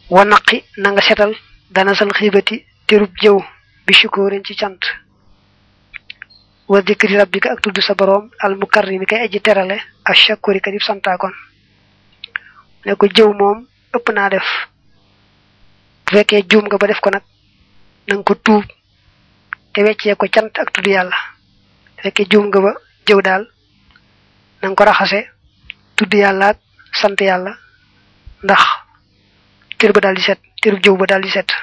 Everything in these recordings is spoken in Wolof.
wa naqi na nga setal dana sal xiibati terub jëw bi shukóorin ci cant wa dikri rabbika ak tudd sa boroom al mukarrimi kay aji terale ak shakuri ka dib santaakoon ne ko jëw moom ëpp naa def bu fekkee juum nga ba def ko nag nanga ko tuub te weccee ko cant ak tudd yàlla bu fekkee juum nga ba jëw daal nanga ko raxase tudd yàlla ak sant yàlla ndax tër ba daal di set tërub jëw ba daal di set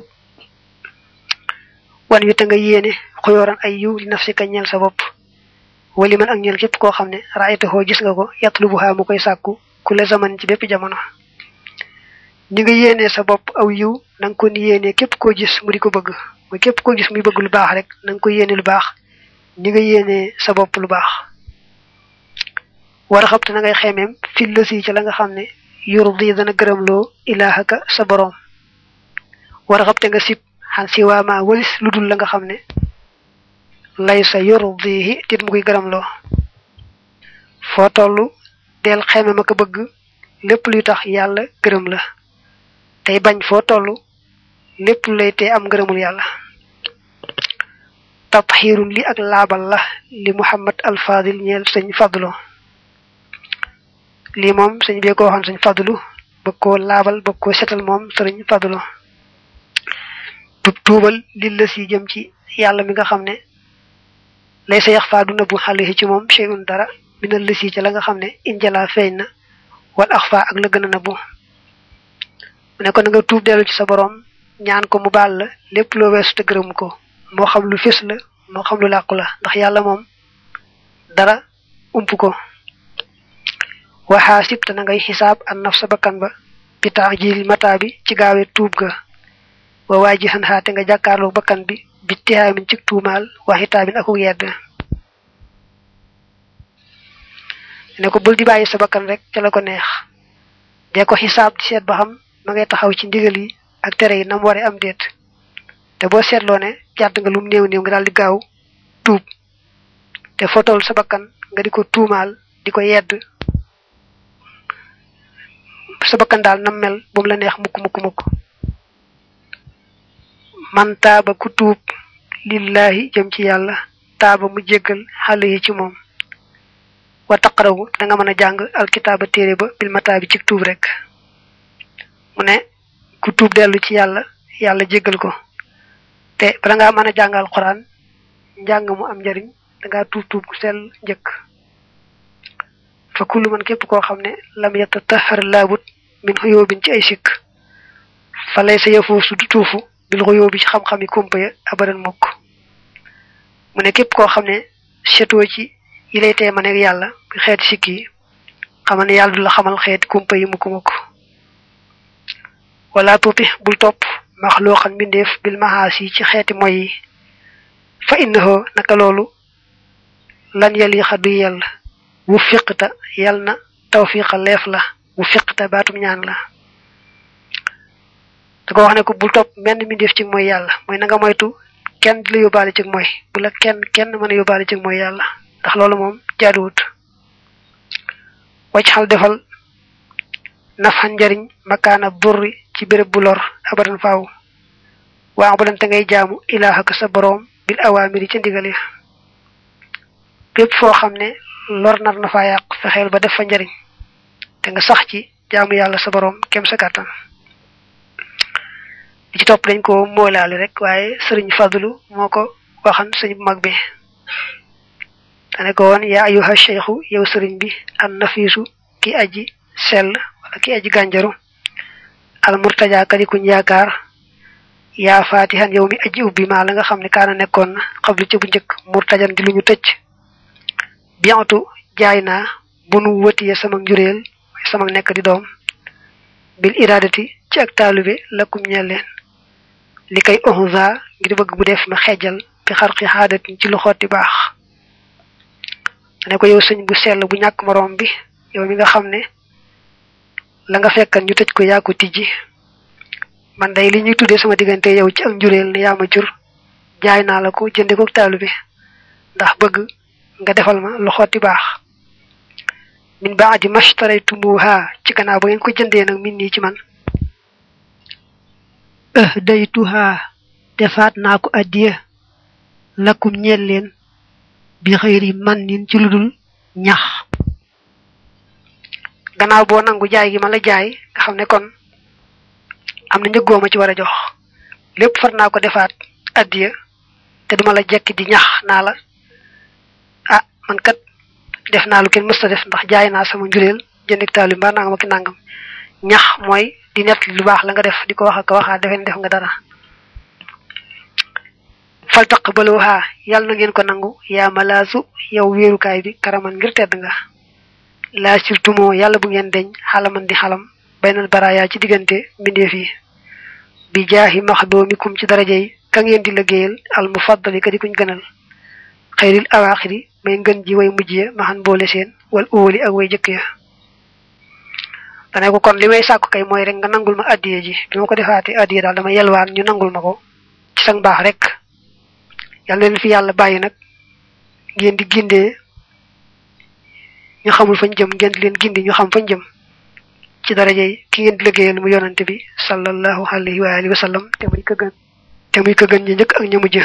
wan wi te nga yéene xuyooran ay yiw li nafsika ñeel sa bopp wali man ak ñeel képp koo xam ne raayatahoo gis nga ko yatlubuha mu koy sàkku ku la zaman ci bépp jamono ñi nga yéenee sa bopp aw yiw na nga ko ni yéenee képp koo gis mu di ko bëgg muy képp koo gis muy bëgg lu baax rek na nga ko yéene lu baax ñi nga yéenee sa bopp lu baax war a xabte na ngay xemeem fi lësi ci la nga xam ne yurdi dana gërëmloo ilaahaka sa boroom war a xabte nga sib xan si waama walis lu dul la nga xam ne lay sa yurdihi tit mu koy gërëmloo foo toll del xemeem ak bëgg lépp luy tax yàlla gërëm la tey bañ foo toll lépp lu lay tee am ngërëmul yàlla tatxiirun li ak laabal la li muhammad al fadil ñeel sëñ fadlo lii moom sëñ bee ko waxoon sëñ fadlu bëgg koo laabal bëgg koo setal moom sëriñ fadlu tub tuubal li la si jëm ci yàlla mi nga xam ne lay sa yax faa du nëbbu xale ci moom cheyun dara minal la si ca la nga xam ne injala feeñ na wal ax faa ak la gën a nëbbu mu ne ko na nga tuub dellu ci sa borom ñaan ko mu baal la lépp loo weesu te gërëm ko moo xam lu fés la moo xam lu làqu la ndax yàlla moom dara ump ko waxaa sib te na ngay xisaab an naf sa bakkan ba bi taajil mataa bi ci gaawee tuub ga wa waa ji xan xaate nga jàkkaarloo bakkan bi bi tihaamin ci tuumaal waxitaabin akuk yedd ne ko bul di bàyyi sa bakkan rek ca la ko neex dee ko xisaab di seet ba xam ma ngay taxaw ci ndigal yi ak tere yi nam ware am déet te boo seetloo ne jàdd nga lum néew néew nga daal di gaaw tuub te fotool sa bakkan nga di ko tuumaal di ko yedd sa bakkan daal nam mel bu mu la neex mukk mukk mukk man taaba ku tuub lillahi jëm ci yàlla taaba mu jéggal xale yi ci moom wa taqarawu da nga mën a jàng alkitaaba téere ba bil mataa bi ci tuub rek mu ne ku tuub dellu ci yàlla yàlla jéggal ko te bala ngaa mën a jàng alxuraan njàng mu am njariñ dangaa tuub tuub ku sell njëkk fa kullu man képp koo xam ne lam yatatahar laabut min xuyóobin ci ay sikk fa lay sa yëfoo su du tuufu bil xuyóobi ci xam-xami kumpa ya abadan mukk mu ne képp koo xam ne setoo ci yi lay tee ma nekk yàlla xeeti sikk yi xamal ne yàlla du la xamal xeeti kumpa yi mukk mukk wala tuuti bul topp maxluuxan mbindeef bil maxaas yi ci xeeti moy yi fa innahu naka loolu lan yali xadu yell wu fiqta yal na tawfiqa leef la wu fiqta baatum ñaan la da ko wax ne ko bul topp menn mbindeef ci mooy yàlla mooy na nga moytu kenn di la yóbbaale ci mooy bu la kenn kenn mën a yóbbaale ci mooy yàlla ndax loolu moom jaaduwut wacc xal defal nafan njariñ makaana burri ci béréb bu lor abadan faaw waa bu dante ngay jaamu ilaahaka sa boroom bil awaamiri ca ndigal ya bépp foo xam ne lor nar na faa yàq fexeel ba def fa njariñ te nga sax ci jaamu yàlla sa boroom kem sa kàttan li ci topp dañ ko moolaale rek waaye sëriñ fadlu moo ko waxan sëñ bu mag bi dane ko woon yaa ayuha cheikhu yow sëriñ bi an nafiisu ki aji sell wala ki aji gànjaru al murtaja kadi kuñ yaakaar yaa fatihan yow mi aji ubbi maa la nga xam ne kaana nekkoon na xablu ci bu njëkk murtajan di lu ñu tëj bientu jaay naa bu nu wëtiyee sama njuréel sama nekk di doom bil iradati ci ak taalube lakum ñeel leen li kay ohunza ngir bëgg bu def ma xejjal bi xarqi xaadatin ci lu xotti baax ne ko yow sëñ bu sell bu ñàkk moroom bi yow mi nga xam ne la nga fekkan ñu tëj ko yaa ko tijji man day li ñuy tuddee sama diggante yow ci ak njuréel ne yaa ma jur jaay naa la ko jënde ko taalube ndax bëgg nga defal ma lu xotti baax min baadi mashtaraytumuha ci gannaaw ba ngeen ko jëndee nag min nii ci man ahdaytuha defaat naa ko addiya lakum ñeel leen bi xëyri man nin ci ludul ñax gannaaw boo nangu jaay gi ma la jaay nga xam ne kon am na njëggooma ci war a jox lépp far naa ko defaat addiya te duma la jekki di ñax naa la ah man kat def naa lu kenn mësta def ndax jaay naa sama njureel jëndik taali mbaa nangam ak nangam ñax mooy di nett lu baax la nga def di ko wax ak waxaa defe def nga dara fal taqbaluha yàlla na ngeen ko nangu yaa malaasu yow wéerukaay bi karaman ngir tedd nga laa surtumoo yàlla bu ngeen deñ xalaman di xalam baynal baraaya ci diggante mbindeef yi bi jaahi maxdoomikum ci daraja yi ka ngeen di liggéeyal al mufaddali ka di kuñ gënal xayril awaaxiri may ngën ji way mujj ya maxan boole seen wal óoli ak way jëkk ya dane ko kon li may sàkku kay mooy rek nga nangul ma addiye ji bi ma ko defaatee addiye daal dama yelwaan ñu nangul ma ko ci sang baax rek yàlla leen fi yàlla bàyyi nag ngeen di gindee ñu xamul fañ jëm ngeen di leen gindi ñu xam fañ jëm ci daraja yi ki ngeen di liggéeyal mu yonante bi sallallahu alayhi wa alihi wa sallam te muy ko gën te muy ko gën ñu njëkk ak ñu mujj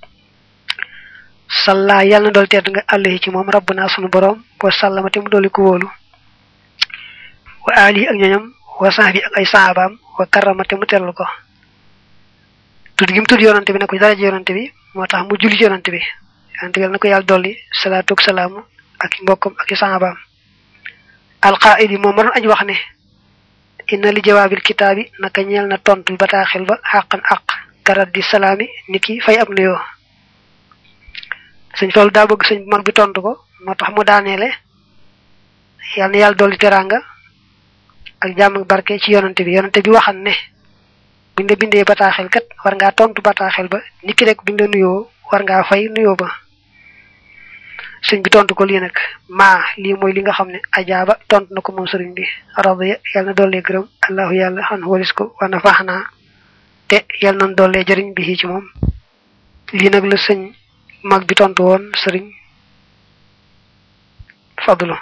salla yàlla na dool tedd nga àllahi ci moom rabbuna sunu borom wa sallama te mu dooli ko wóolu wa ali ak ñoñam wa sahbi ak ay sahabaam wa karrama te mu tellu ko tudd gi mu tudd yonante bi ne ko daraja yonante bi moo tax mu julli ci yonante bi yonante bi yàlla na ko yàlla dolli salaatu ak salaamu ak i mbokkam ak i sahabaam alqaidi moom ma doon añ wax ne inna li jawaabil kitaabi naka ñeel na tontul bataaxil ba xàqan aq karat di salaami ni ki fay ab nuyoo sëñ Fallu daa bëgg sëñ bu mag bi tontu ko moo tax mu daaneele yàlla na yàlla dolli teraanga ak jàmm ak barke ci yonante bi yonante bi waxan ne buñ la bindee bataaxel kat war ngaa tontu bataaxel ba nit ki rek buñ la nuyoo war ngaa fay nuyoo ba sëñ bi tontu ko lii nag maa lii mooy li nga xam ne ajaaba tontu na ko moom sëriñ bi radiya yàlla na dollee gërëm allahu yàlla xan walis ko wana faax naa te yàlla nañ dollee jëriñ bi ci moom lii nag la sëñ mag bi tontu woon sëriñ fadlu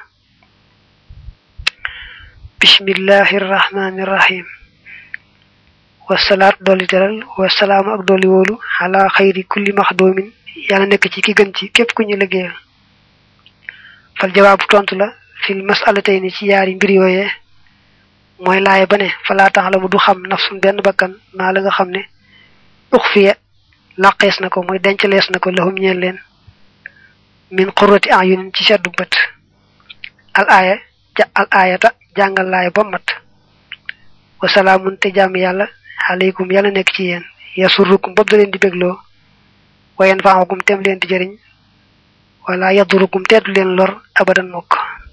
bismillahi irrahmani irrahim wasalaat dolli teral wasalaamu ak dolli wóolu ala xayri kulli maxdoomin yàlla nekk ci ki gën ci képp ku ñu liggéeyal fal jawaabu tontu la fil masalatayni ci yaari mbir yooyee mooy laaya ba ne falaa tax la mu du xam nafsun benn bakkan maa la nga xam ne uxfiya làqees na ko mooy dencalees na ko lahum ñeel leen min qurrati ayunin ci seddu bët al aaya ja al aayata jàngal laaya ba mat wasalaamun te jàmm yàlla aleykum yàlla nekk ci yéen yasurrukum bopp da leen di bégloo wayen faaxakum tem leen di jëriñ wala yadurukum teedu leen lor abadan mokk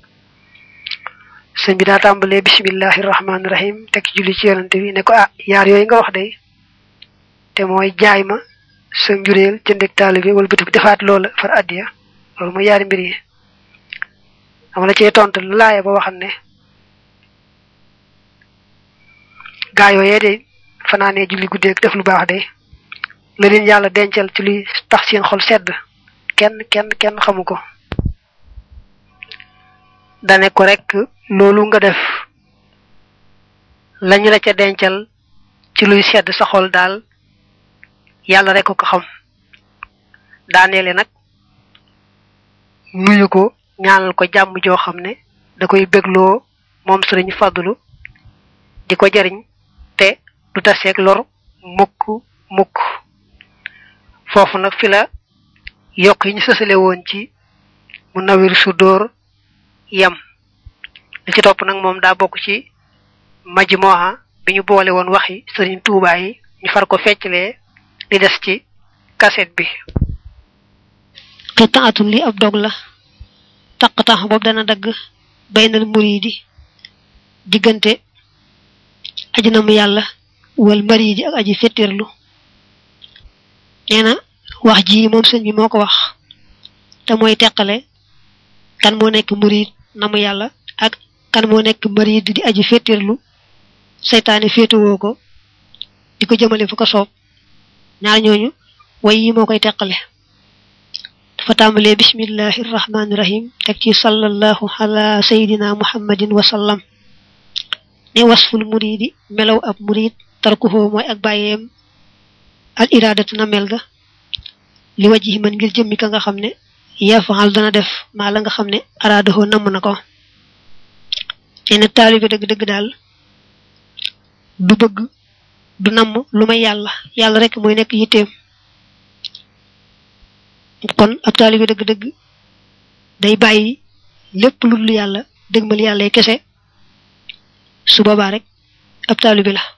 sëñ bi daa tàmbalee bismillahi rahmaani rahim teg julli ci yonante bi ne ko ah yaar yooyu nga wax day te mooy jaay ma sa njureel jëndeg taalibe wala bëti defaat loola far addiya loolu mooy yaari mbir yi dama la cee tontu laaya ba waxam ne gaa yooyee de fanaanee julli guddeeg def lu baax de la leen yàlla dencal ci luy tax seen xol sedd kenn kenn kenn xamu ko dane ko rek loolu nga def lañu la ca dencal ci luy sedd sa xol daal yàlla rek ko xam daaneele nag nuyu ko ñaanal ko jàmm joo xam ne da koy bégloo moom sëriñ fadlu di ko jariñ te du taseeg lor mukk mukk foofu nag fi la yokk yi ñu sësale woon ci mu nawir su dóor yem li ci topp nag moom daa bokk ci majmuha bi ñu boole woon waxi sëriñ Tuubaa yi ñu far ko fecclee li des ci kaset bi qitaatun li ab dog la taqtax boobu dana dagg baynal muridi diggante aji na mu yàlla wal maridi ak aji fettirlu nee na wax ji moom sëñ bi moo ko wax te mooy teqale kan moo nekk murid na mu yàlla ak kan moo nekk marid di aji fettirlu seytaane féetewoo ko di ko jëmale fu ko soob ñaar ñooñu way yi moo koy teqale dafa tàmbalee bismillahi irrahmani irahim teg ci sallallahu ala sayidina muhammadin wa sallam ne wasful muridi melaw ab murid tarkuhu mooy ak bàyyeem al iradatu na mel ga li wajhi man ngir jëmmi ka nga xam ne yafaal dana def maa la nga xam ne araadahoo namm na ko nee na taalibe dëgg-dëgg daal du bëgg du namm lu may yàlla yàlla rek mooy nekk yitteem kon ab taalibe dëgg-dëgg day bàyyi lépp lu dul yàlla dëgmal yàlla kese su boobaa rek ab taalibe la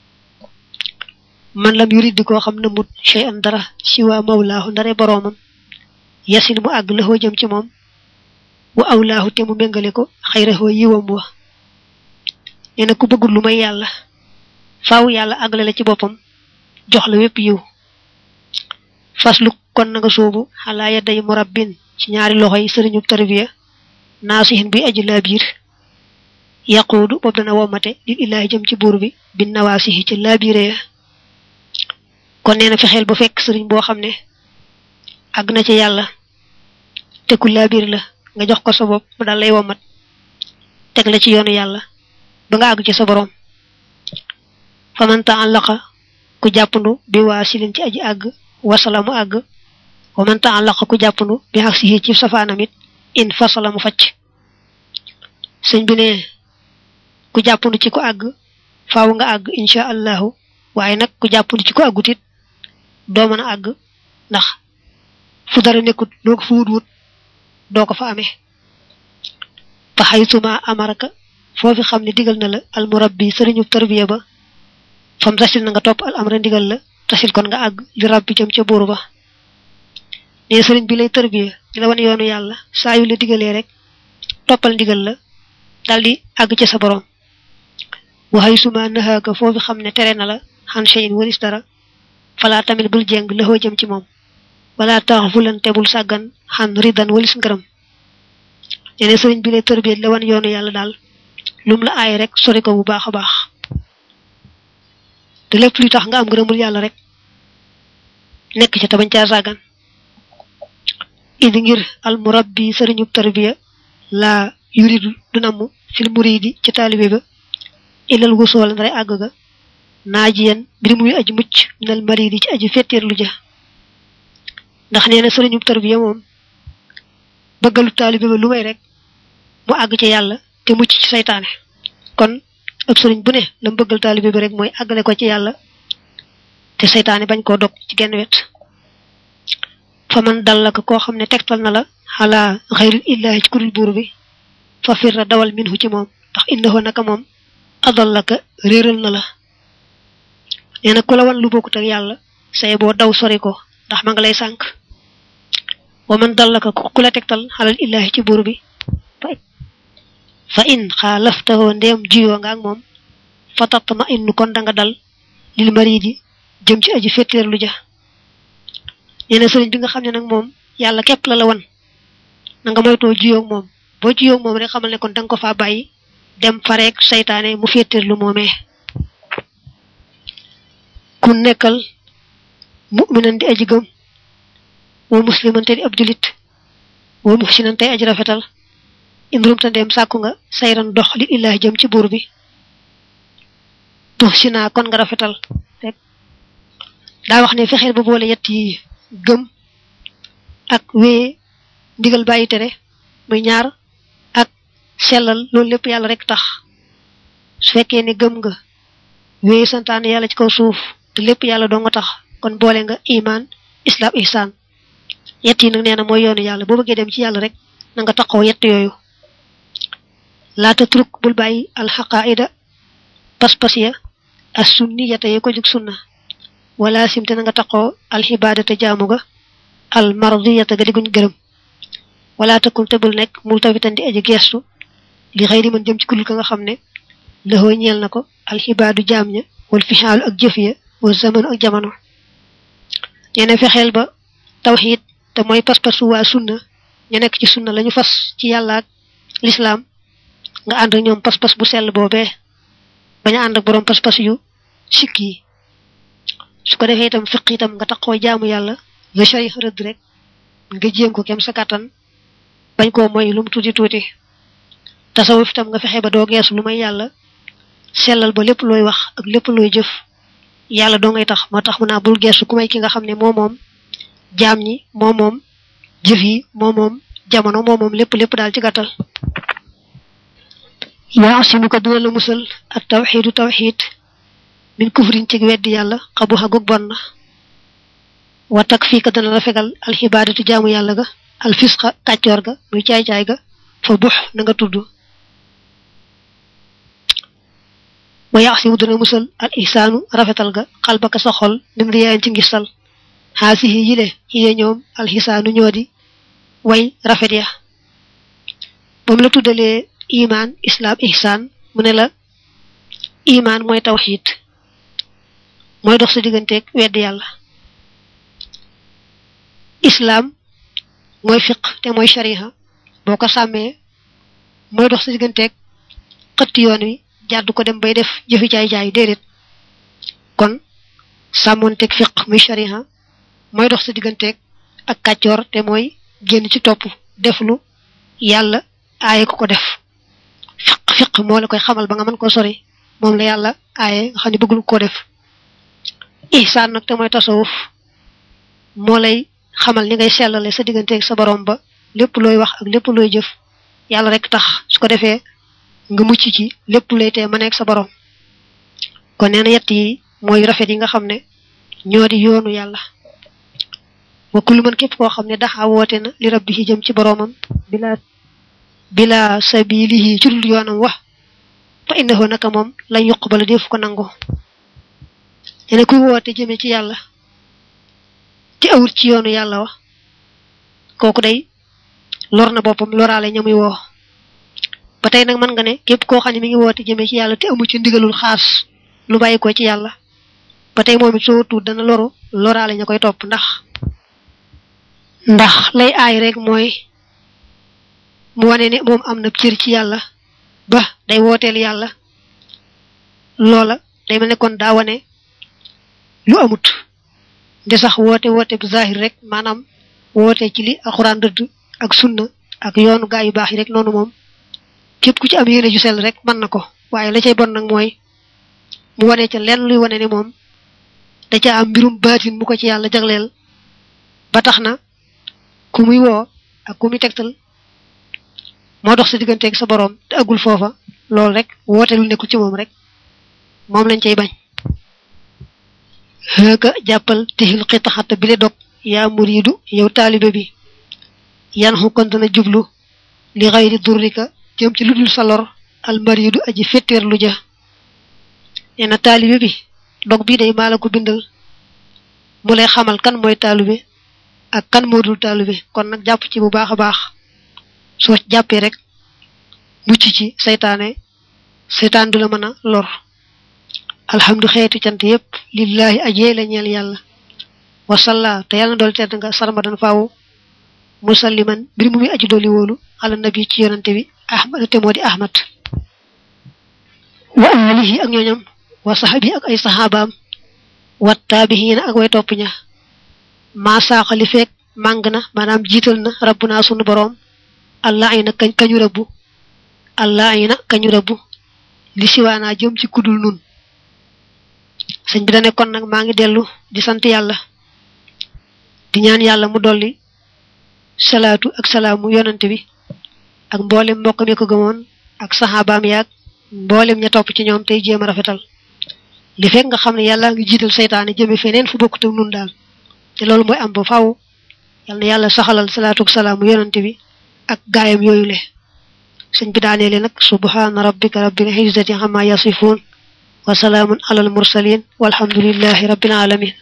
man lam yurid di koo xam ne mut shay an dara si waa mawlaahu ndare boroomam yasin mu àgg la jëm ci moom wa awlaahu te mu méngale ko xayrahoo yiwam wa nee na ku bëggul lu may yàlla faaw yàlla àggale la ci boppam jox la wépp yiw faslu kon na nga soobu xalaa yadday murabbin ci ñaari loxo yi sëriñub tarbiya naasihin bi aju laa biir yaquudu boobu dana womate lil illaahi jëm ci buur bi bin nawaasihi ci laa biire ya kon nee na fexeel ba fekk sëriñ boo xam ne àgg na ci yàlla te ku laa biir la nga jox ko sa bopp mu daal lay womat teg la ci yoonu yàlla ba nga àgg ci sa borom fa man ta'allaqa ku jàppandu bi waa silin ci aji àgg wasala mu àgg wa man ta'allaqa ku jàppandu bi xaq si ci safaanam it in fasala mu facc sëñ bi ne ku jàppandu ci ku àgg faaw nga àgg insha allahu waaye nag ku jàppandu ci ku àggut it doo mën a àgg ndax fu dara nekkut loo ko fa wut wut doo ko fa amee fa xaytuma amaraka foofi xam ne digal na la al murabbi sëriñu tarbiya ba fam tasil na nga topp al amra ndigal la tasil kon nga àgg li rabbi jëm ca buur ba ne sëriñ bi lay tarbiya di la wan yoonu yàlla saa yu la digalee rek toppal ndigal la daldi àgg ca sa borom wa xaytuma nahaaka foofi xam ne tere na la xan cheyin walis dara falaa tamit bul jeng lëxoo jëm ci moom wala tax fulan te bul sàggan xan ridan walis ngërëm nee na sëriñ bi lay tërbiet la wan yoonu yàlla daal lum la aay rek sori ko bu baax a baax te lépp luy tax nga am ngërëmul yàlla rek nekk ca te bañ caa sàggan idi ngir al murabbi sëriñub tarbiya laa yuridu du namm fil muridi ci taalibe ba ilal wusool ndare àgg ga naajiyan mbir muy aji mucc minal maridi ci aji fetteerlu ja ndax nee na sëriñub tarbiya moom bëggalu taalibe ba lu may rek mu àgg ci yàlla te mucc ci saytaane kon ab sëriñ bu ne la mu bëggal taalibe bi rek mooy àggale ko ci yàlla te saytaane bañ koo dog ci genn wet fa man dal la ko koo xam ne tegtal na la xalaa xayril illaahi ci kuril buur bi fa firra dawal minhu ci moom ndax innahu naka moom adal la ka réeral na la nee na ku la wan lu bokkut ak yàlla say boo daw sori ko ndax ma nga lay sànk wa man dal la ko ku la tegtal xalal illaahi ci buur bi fa in xaalaftahoo ndeem jiyoo nga ak moom fa tatma innu kon danga dal lil maridi jëm ci aji fetteerlu ja nee na sëriñ bi nga xam ne nag moom yàlla képp la la wan na nga moytoo jiyoo moom boo jiyoo moom rek xamal ne kon danga ko faa bàyyi dem fareek saytaane mu fetteerlu moomee ku nekkal mu'minan di aji gëm wa musliman te di ab julit wa muhsinan tey aji rafetal indrum ta ndem sàkku nga sayran dox li illaahi jëm ci buur bi tux si naa kon nga rafetal rek daa wax ne fexeel ba boole yett yi gëm ak wéye ndigal bàyyi tere muy ñaar ak sellal loolu lépp yàlla rek tax su fekkee ne gëm nga wéye santaane yàlla ci kaw suuf te lépp yàlla doo nga tax kon boole nga iman islam ihsan yett yi nag nee na mooy yoonu yàlla boo bëggee dem ci yàlla rek na nga taxaw yett yooyu laata truk bul bàyyi alxaqaida pas-pas ya as sunni yata ye ko jug sunna wala simte na nga taxoo alxibaadata jaamu ga al mardiyata ga diguñ gërëm wala takun te bul nekk multafitan di aji geestu li xëy di mën jëm ci kulul ka nga xam ne lëxoo ñeel na ko alxibaadu jaam ña wal fixaalu ak jëf ya wa zamanu ak jamono ñene fexeel ba tawxiid te mooy pas-pasu waa sunna ñu nekk ci sunna lañu fas ci yàlla ak lislaam nga ànd ak ñoom pas-pas bu sell boobee bañ a ànd ak boroom pas-pas yu sikk yi su ko defee itam fiq itam nga taxoo jaamu yàlla nga sari rëdd rek nga jéem ko kem sa kàttan bañ koo moy lu mu tuuti tuuti tasawuf itam nga fexe ba doo geesu lu may yàlla sellal ba lépp looy wax ak lépp looy jëf yàlla doo ngay tax moo tax mu naa bul geesu ku may ki nga xam ne moo moom jaam ñi moo moom jëf yi moo moom jamono moo moom lépp lépp daal ci gàttal yaa asimu ko dina la musal ak tawxiidu tawxiid min kufrin ci weddi yàlla xabu xagug bon na wa tak fii ka dana la fegal alxibaadatu jaamu yàlla ga alfisqa kàccoor ga muy caay-caay ga fa bux na nga tudd wa yaxsimu dana musal al ihsaanu rafetal ga xalbaka sa xol nim riyaayan ci ngistal xaasihi yile xiye ñoom alxisaanu ñoo di way rafet ya moom la tuddalee iman islam ihsaan mu ne la iman mooy tawxiid mooy dox sa digganteeg wedd yàlla islam mooy fiq te mooy shariha boo ko sàmmee mooy dox sa digganteeg xëtt yoon wi jàdd ko dem bay def jëfi jaay-jaay déedéet kon sàmmoonteeg fiq muy shariha mooy dox sa digganteeg ak kàccoor te mooy génn ci topp def lu yàlla aaye ko ko def fiq fiq moo la koy xamal ba nga mën ko sori moom la yàlla aaye nga xam ne bëggul ko def ihsaan nag te mooy tasawuf moo lay xamal ni ngay sellale sa digganteeg sa borom ba lépp looy wax ak lépp looy jëf yàlla rek tax su ko defee nga mucc ci lépp lay tee ma nekk sa borom kon nee na yett yi mooy rafet yi nga xam ne ñoo di yoonu yàlla wa kullu man képp koo xam ne daxa woote na li rabbihi jëm ci boroomam bila bila sabilihi ci dul yoonam wax fa innahu naka moom lañ yuqbala def ko nangu dene kuy woote jëme ci yàlla ci awut ci yoonu yàlla wax kooku day lor na boppam loraale ñamuy woo ba tey nag mën nga ne képp koo xam ne mi ngi woote jëme ci yàlla te amu ci ndigalul xaas lu bàyyi ko ci yàlla ba tey moom it soo tuut dana loru loraale ña koy topp ndax ndax lay aay rek mooy mu wane ne moom am na cër ci yàlla ba day wooteel yàlla loola day mel ne kon daa wane lu amut nde sax woote woote bu zahir rek maanaam woote ci li alxuraan dëdd ak sunna ak yoonu gaa yu baax yi rek noonu moom képp ku ci am yéene ju sell rek mën na ko waaye la cay bon nag mooy mu wane ca lenn luy wane ne moom da ca am mbirum baatin mu ko ci yàlla jagleel ba tax na ku muy woo ak ku muy tegtal moo dox sa digganteeg sa boroom te agul foofa loolu rek woote lu nekkul ci moom rek moom lañ cay bañ xëga jàppal tixil xitaxata bi le dog yaa muriidu yow taalibe bi yan xu kon dana jublu li xayri durrika jëm ci lu dul sa lor almariidu aji fetteer lu ja nee na taalibe bi dog bii day maa la ko bindal mu lay xamal kan mooy taalibe ak kan moo dul taalibe kon nag jàpp ci bu baax a baax soo jàppee rek mucc ci saytaane saytaan du la mën a lor alhamdu xeetu cant yépp lillahi ajee la ñeel yàlla wasalla te yàlla na dool tedd nga sarmadan faaw musalliman mbir mu muy aji dooli wóolu ala nabi ci yonante bi ahmad te moo di ahmad wa alihi ak ñooñam wa sahabi ak ay sahabaam wa taabihiina ak way topp ña maa saaxali feek màng na maanaam jiital na rabbuna sunu boroom allah ay na kañ kañu rëbbu allah ay na kañu rëbbu li siwaanaa jëm ci kudul nun sëñ bi da nekkoon nag maa ngi dellu di sant yàlla di ñaan yàlla mu dolli salaatu ak salaamu yonante bi ak mboolem mbokk mi ko gëmoon ak saxaabaam yaag mboolem ña topp ci ñoom tey jéem a rafetal li fekk nga xam ne yàlla ngi jiital seytaane jëme feneen fu bokkut ak nun daal te loolu mooy am ba faaw yal na yàlla saxalal salaatu ak salaamu yonante bi ak gaayam yooyu le sëñ bi daaneele nag subhaana rabbika rabbil izzati amma yasifun wa salaamun alal mursalin walhamdulillahi rabbil alamin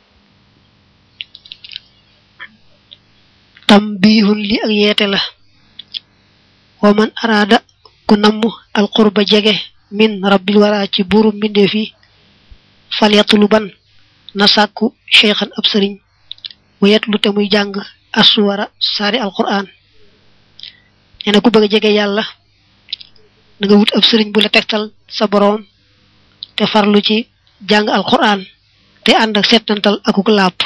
tambihun li ak yeete la wa man araada ku namm alqurba jege min rabbil wara ci buuru mbindee fi falyatluban na sàkku cheikhan ab sëriñ mu yetlu te muy jàng assuwara saari alquran nee na ku bëgg a jege yàlla na nga wut ab sëriñ bu la tegtal sa boroom te farlu ci jàng alquran te ànd ak settantal akuk làpp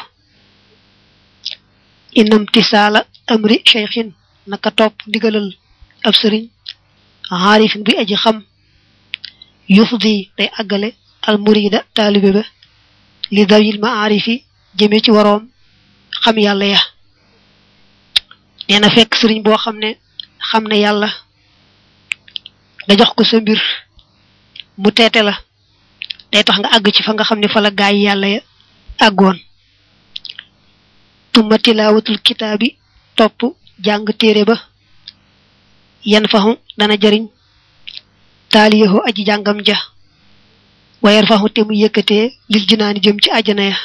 inam tisaala amri cheikhin naka topp ndigalal ab sëriñ xaarifin bi aji xam yufdi day àggale al murida taalibe ba li dawil maarifi jëme ci waroom xam yàlla ya nee na fekk sëriñ boo xam ne xam ne yàlla nga jox ko sa mbir mu teete la day tax nga àgg ci fa nga xam ne fa la gaay yàlla ya àggoon tumma tilaawatul kitaabi topp jàng téere ba yan faxu dana jëriñ taaliyahu aji jàngam ja wayar faxu te mu yëkkatee lil jinaani jëm ci àjjana ya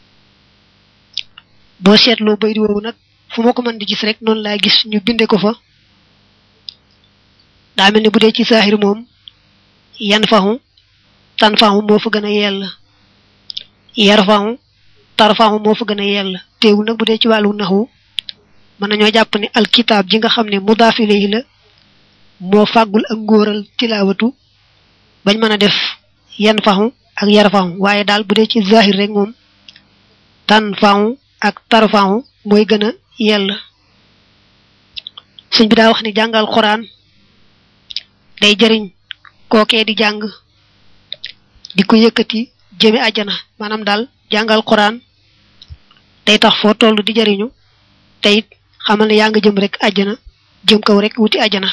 boo seetloo bay di woowu nag fu ma ko mën di gis rek noonu laa gis ñu binde ko fa daa mel ne bu dee ci saaxir moom yan faxu tan faxu moo fa gën a yell yar faxu tar faxu moo fa gën a yell teewul nag bu dee ci wàllu naxu mën nañoo jàpp ne alkitaab ji nga xam ne mudaaf ilayhi la moo fàggul ak ngóoral tilaawatu bañ mën a def yan faxu ak yar faxu waaye daal bu dee ci zahir rek moom tan faxu ak tar faxu mooy gën a yell sëñ bi daa wax ne jàngal xuraan day jëriñ kookee di jàng di ko yëkkati jëme àjjana maanaam daal jàngal xuraan day tax foo toll di jëriñu te it xamal ne yaa nga jëm rek àjjana jëm kaw rek wuti àjjana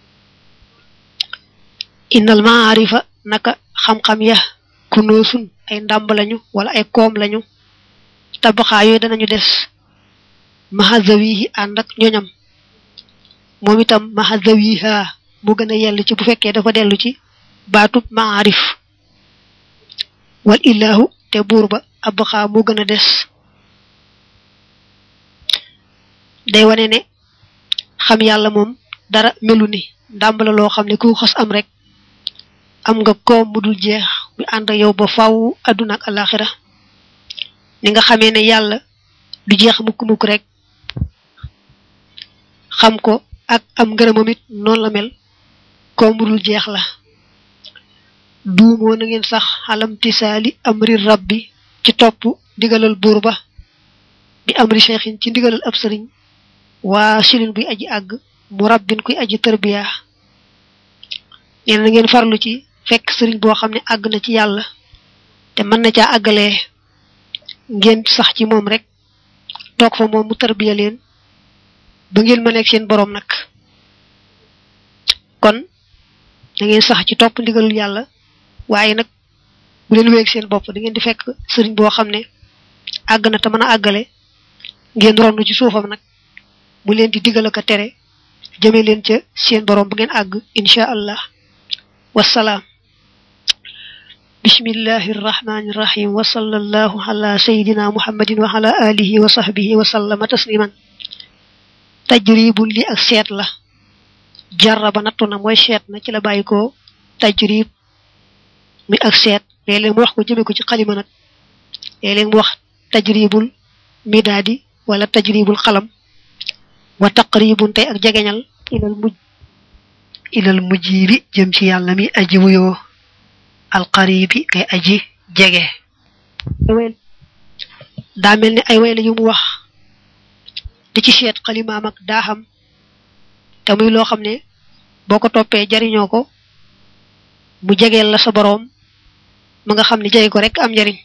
innal maarifa naka xam-xam ya kunoosun ay ndàmb lañu wala ay koom lañu tabaxaa yooyu danañu des mahazawihi ànd ak ñoñam moom itam mahazawiha mu gën a yell ci bu fekkee dafa dellu ci baatub maarif wal illahu te buur ba abxaa mu gën a des day wane ne xam yàlla moom dara melu ni ndàmb la loo xam ne ku xas am rek am nga koom mu dul jeex mu ànd ak yow ba faw àdduna ak alaxira ni nga xamee ne yàlla du jeex mukk-mukk rek xam ko ak am ngërëmam it noonu la mel koom mu dul jeex la duumoo na ngeen sax xalam tisaali amri rabbi ci topp ndigalal buur ba bi amri cheikhin ci ndigalal ab sëriñ waa silin buy aji àgg mu rabbin kuy aji tërbiya nee na ngeen farlu ci fekk sëriñ boo xam ne àgg na ci yàlla te mën na caa àggalee ngeen sax ci moom rek toog fa moom mu tërbiya leen ba ngeen ma nekk seen boroom nag kon da ngeen sax ci topp ndigalul yàlla waaye nag bu leen wéeg seen bopp da ngeen di fekk sëriñ boo xam ne àgg na te mën a àggale ngeen ronn ci suufam nag mu leen di digal ak a tere jëme leen ca seen borom bu ngeen àgg insha allah wasalaam bismillahi irrahmani irrahim wa sallallahu ala sayidina muhammadin wa ala alihi wa sahbihi wa sallama tasliman tajribun li ak seet la jarraba nattu na mooy seet na ci la bàyyi ko tajrib mi ak seet léeg-léeg mu wax ko jëme ko ci xalima nag léeg-léeg mu wax tajribul midaadi wala tajribul xalam wa taqribun tey ak jegeñal ilal mujj ilal mujjibi jëm ci yàlla mi aji wuyoo alqaribi kay aji jege daa mel ni ay way la yu mu wax di ci seet xalimaam ak daaxam te muy loo xam ne boo ko toppee jariñoo ko mu jegeel la sa boroom ma nga xam ne jege ko rek am njariñ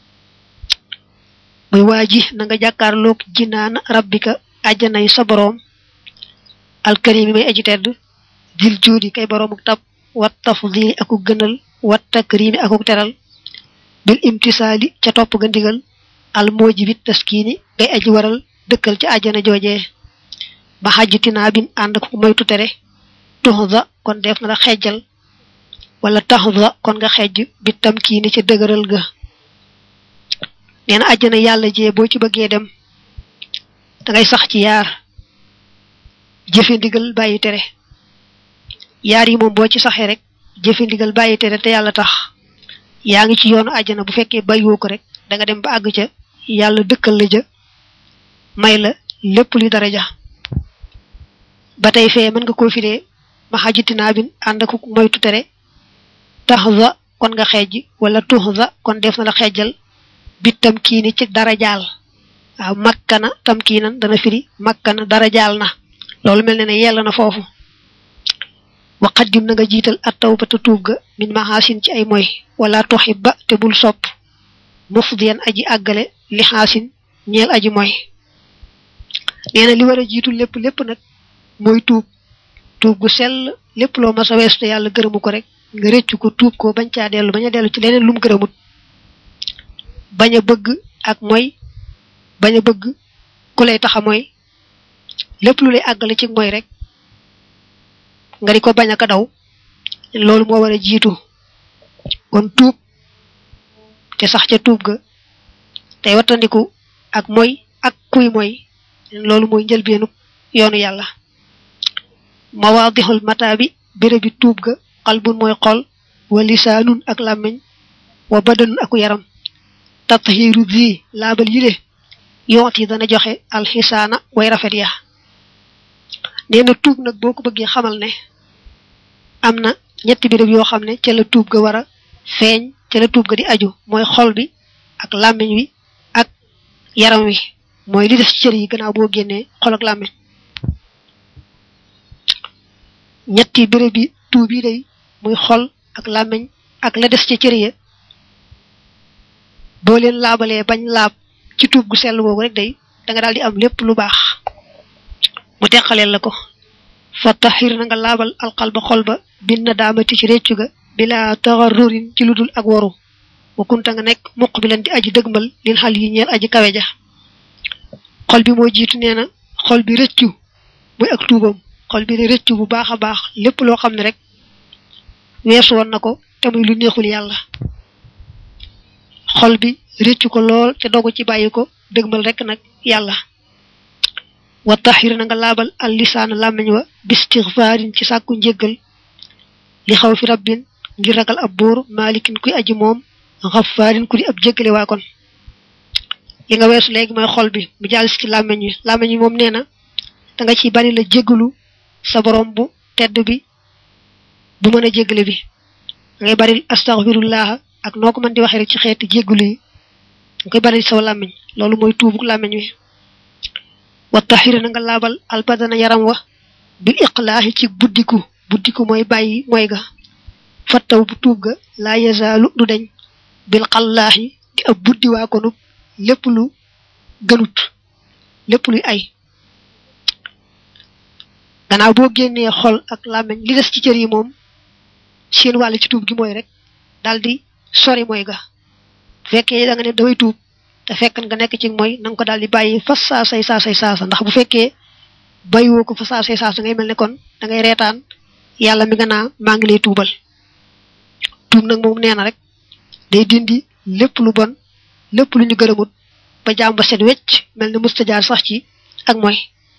muy waa ji na nga jàkkaarloog jinaan rabbika àjjanay sa boroom alkarimi may aji tedd dil juudi kay boroomuk tab wat tafdili aku gënal wat takrimi akuk teral bil imtisaali ca topp ga ndigal al moojibit taskiini ngay aji waral dëkkal ci àjjana joojee ba xajju tinaabin ànd ko moytu tere tuxda kon def na la xejjal wala taxda kon nga xejj bi tamkiini ca dëgëral ga nee na àjjana yàlla jee boo ci bëggee dem dangay sax ci yaar jëfe ndigal bàyyi tere yaar yi moom boo ci saxee rek jëfe ndigal bàyyi tere te yàlla tax yaa ngi ci yoonu àjjana bu fekkee bàyyiwoo ko rek da nga dem ba àgg ca yàlla dëkkal la ja may la lépp luy daraja ba tey fee mën nga koo firee ma xajitinaa bin ànd ak moytu tere taxza kon nga xeej wala tuxza kon def na la xeejal bi tamkiini ci darajaal waaw makkana tamkiinan dana firi makkana darajaal na loolu mel ne ne yella na foofu wa qaddim na nga jiital at tawbata tuub ga min maxaasin ci ay moy wala tuhibba te bul sopp mufdiyan aji àggale li xaasin ñeel aji mooy nee na li war a jiitu lépp lépp nag mooy tuub tuub gu sell lépp loo mas a weesu te yàlla gërëmu ko rek nga rëccu ko tuub ko bañ caa dellu bañ a dellu ci leneen lu mu gërëmut bañ a bëgg ak mooy bañ a bëgg ku lay taxa mooy lépp lu lay àggale ci mooy rek nga di ko bañ a ka daw loolu moo war a jiitu kon tuub te sax ca tuub ga tey wattandiku ak mooy ak kuy mooy loolu mooy njëlbeenu yoonu yàlla mawaadixul mataa bi bérébi tuub ga xalbun mooy xol wa lisaanun ak làmmiñ wa badanun aku yaram tathiru di laabal yile yoot yi dana joxe alxisaana way rafet ya nee na tuub nag boo ko bëggee xamal ne am na ñetti béréb yoo xam ne ca la tuub ga war a feeñ ca la tuub ga di aju mooy xol bi ak làmmiñ wi ak yaram wi mooy li des ci cër yi gannaaw boo génnee xol ak làmmiñ ñetti béréb bi tuub yi day muy xol ak làmmiñ ak la des ci cër ya boo leen laabalee bañ laab ci tuub gu sell boobu rek day da nga daal di am lépp lu baax mu teqaleel la ko fa taxir na nga laabal alqalba xol ba bin na daamati ci réccu ga bila taxarrurin ci ludul ak waru wa kunta nga nekk muq bi leen di aji dëgmal lin xal yi ñeel aji kawe ja xol bi moo jiitu nee na xol bi rëccu muy ak tuubam xol bi di rëccu bu baax a baax lépp loo xam ne rek weesu woon na ko te muy lu neexul yàlla xol bi rëccu ko lool te dogu ci bàyyi ko dëgmal rek nag yàlla wa taxir na nga laabal al lisaan làmmiñ wa bistigfaarin ci sàkku njéggal li xaw fi rabbin ngir ragal ab buur maalikin kuy aji moom xafaarin ku di ab jéggale waa kon li nga weesu léegi mooy xol bi mu jàll ci làmmiñ wi làmmiñ wi moom nee na da nga ciy bari la jéggalu sa borom bu tedd bi bu mën a jéggale bi ngay bari astaghfirullah ak noo ko mën di waxee rek ci xeeti jéggalu yi nga koy bari saw làmmiñ loolu mooy tuubuk làmmiñ wi wa taxir na nga laabal albadana yaram wa bil iqlaahi ci buddiku buddiku mooy bàyyi mooy ga fattaw bu tuub ga laa yazaalu du deñ bil xallaahi di ab buddi waa konub lépp lu gënut lépp luy ay gannaaw boo génnee xol ak làmmiñ li des ci cër yi moom seen wàll ci tuub gi mooy rek daal di sori mooy ga fekkee da nga ne damay tuub te fekk nga nekk ci mooy na nga ko daal di bàyyi fas saasay saasay saasa ndax bu fekkee bàyyiwoo ko fa saasay saasa ngay mel ne kon da ngay reetaan yàlla mi nga naa maa ngi lay tuubal tuub nag moom nee na rek day dindi lépp lu bon lépp lu ñu gërëmut ba jaam ba set wecc mel ne mustajaar sax ci ak mooy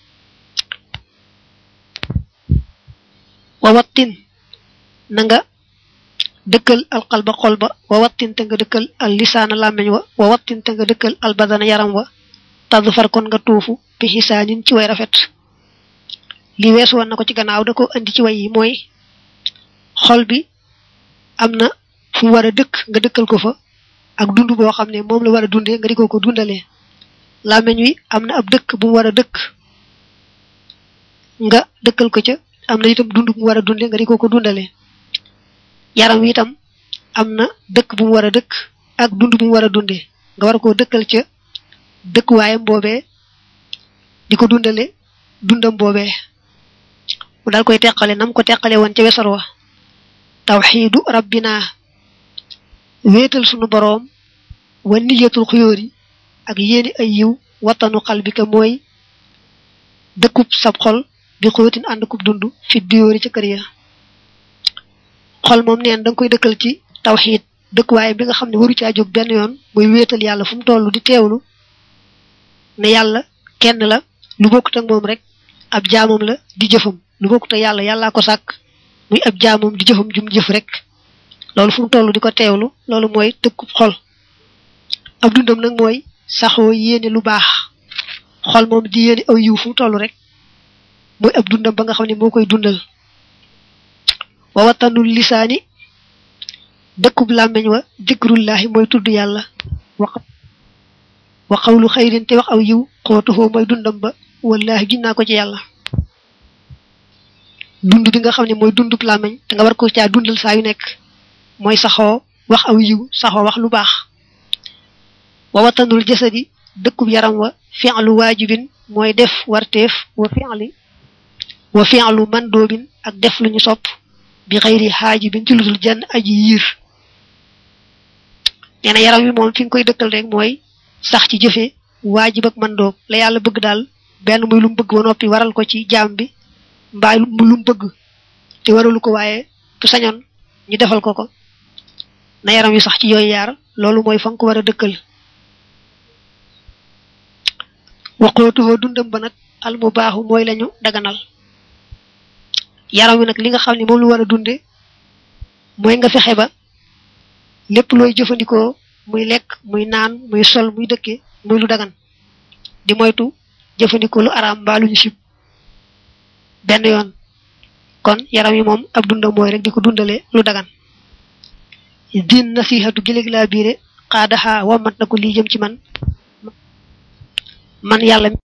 wa wattin na nga dëkkal alqalba xol ba wa wattin te nga dëkkal al lisaana làmmiñ wa wa wattin te nga dëkkal al badana yaram wa taddu far kon nga tuufu bi xisaanin ci way rafet li weesu woon na ko ci gannaaw da ko andi ci way yi mooy xol bi am na fu mu war a dëkk nga dëkkal ko fa ak dund boo xam ne moom la war a dundee nga di ko ko dundalee làmmiñ wi am na ab dëkk bu mu war a dëkk nga dëkkal ko ca am na itam dund bu mu war a dundee nga di ko ko dundalee yaram wi itam am na dëkk bu mu war a dëkk ak dund bu mu war a dundee nga war koo dëkkal ca dëkkuwaayam boobee di ko dundale dundam boobee mu dal koy teqale nam ko teqale woon ca wesar wa tawxiidu rabbina wéetal sunu boroom wa niyatul xuyóor yi ak yéeni ay yiw wattanu xalbika mooy dëkkub sab xol bi xóotin ànd kub dund fi duyóori ca kër ya xol moom neen da nga koy dëkkal ci tawxiid dëkkuwaay bi nga xam ne waru caa jóg benn yoon muy wéetal yàlla fu mu toll di teewlu ne yàlla kenn la lu bokkut ak moom rek ab jaamam la di jëfam lu bokkut ak yàlla yàllaa ko sàkk muy ab jaamam di jëfam jum jëf rek loolu fu mu toll di ko teewlu loolu mooy dëkkub xol ab dundam nag mooy saxoo yéene lu baax xol moom di yéene aw yiw fu mu toll rek mooy ab dundam ba nga xam ne moo koy dundal wa watanul lisaani dëkkub làmmeñ wa dikrullahi mooy tudd yàlla wa xawlu xayrin te wax aw yiw xootuhoo mooy dundam ba wallahi ginnaa ko ci yàlla dund bi nga xam ne mooy dundub làmmeñ te nga war ko caa dundal saa yu nekk mooy saxoo wax aw yiw saxoo wax lu baax wa watanul jasadi dëkkub yaram wa fi'lu waajibin mooy def warteef wa fi'li wa fi'lu mandoobin ak def lu ñu sopp bi xëyri xaajibin ci ludul jenn aji yiir nee na yaram wi moom fi nga koy dëkkal rek mooy sax ci jëfe waajib ak mandoob la yàlla bëgg daal benn muy lu mu bëgg ba noppi waral ko ci jaam bi mbaa lu mu bëgg te waralu ko waaye bu sañoon ñu defal ko ko na yaram wi sax ci yooyu yaar loolu mooy fa nga ko war a dëkkal waqootuhoo dundam ba nag al mu baaxu mooy lañu daganal yaram wi nag li nga xam ne moom lu war a dunde mooy nga fexe ba lépp looy jëfandikoo muy lekk muy naan muy sol muy dëkke muy lu dagan di moytu jëfandikoo lu araam mbaa lu ñu sib benn yoon kon yaram yi moom ab dundam mooy rek di ko dundale lu dagan din nasihatu giléeg laa biire xaadaxaa wammat na ko lii jëm ci man man yàlla